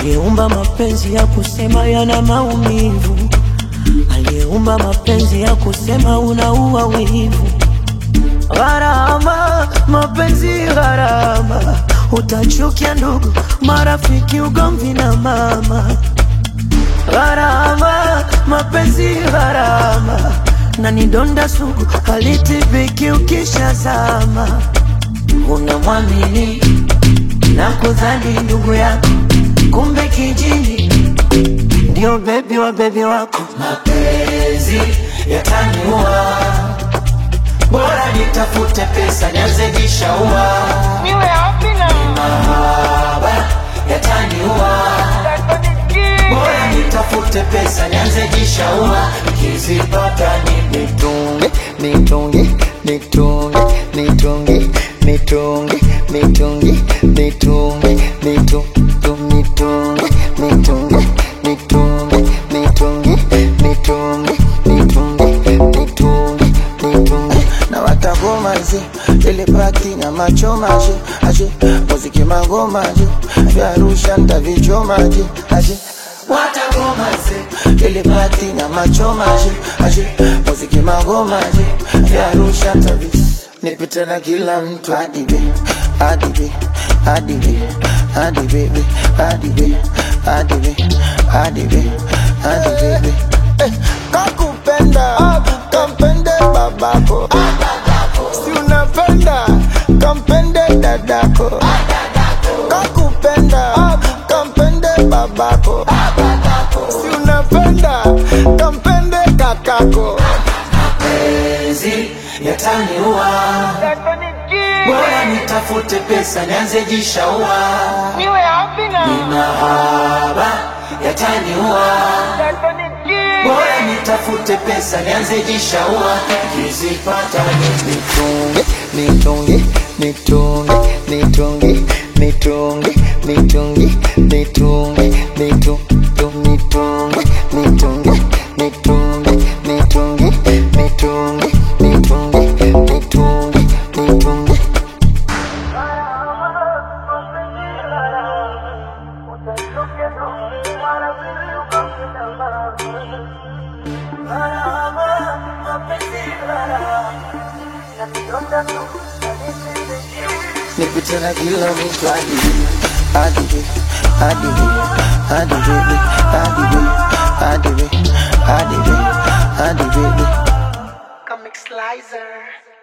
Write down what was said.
aliyeumba mapenzi ya kusema yana maumivu, aliyeumba mapenzi ya kusema unaua wivu. Gharama, mapenzi gharama, utachukia ndugu, marafiki, ugomvi na mama. Gharama, mapenzi gharama, na ni donda sugu, halitibiki ukishazama. Unamwamini na kudhani ndugu yako, kumbe kijini ndio bebi wa bebi wako. Mapenzi yataniua, bora nitafute pesa nianze jishaua. Niwe wapi na Mahaba yataniua, bora nitafute pesa nianze jishaua. Nikizipata ni nitunge nitunge nitunge nitunge nitunge nitunge nitunge nitu- tu- nitunge nitunge nitunge nitunge nitunge nitunge nitunge nitunge na watagomaje ile pati na machomaje aje muziki magomaje vya Arusha ntavichomaje aje watagomaze ile pati na machomaje aje muziki magomaje vya Arusha ntavi nipite na kila mtu adibe adibe adibe adibe adibe adibe adibe adibe eh, kakupenda kampende babako si unapenda kampende dadako kakupenda kampende babako si unapenda kampende kakako mapenzi yataniua, bora nitafute pesa nianze jishaua. Niwe wapi na Mahaba yataniua, bora nitafute pesa nianze jishaua. Nikizipata ni nitunge nitunge nitunge nitunge nitunge nitunge nitunge nitunge nitunge nitunge nitunge nitunge nitunge nitunge nitunge nitunge nipite na kila mtu adibe adibe adibe adibe adibe adibe adibe adibe Comic Slicer.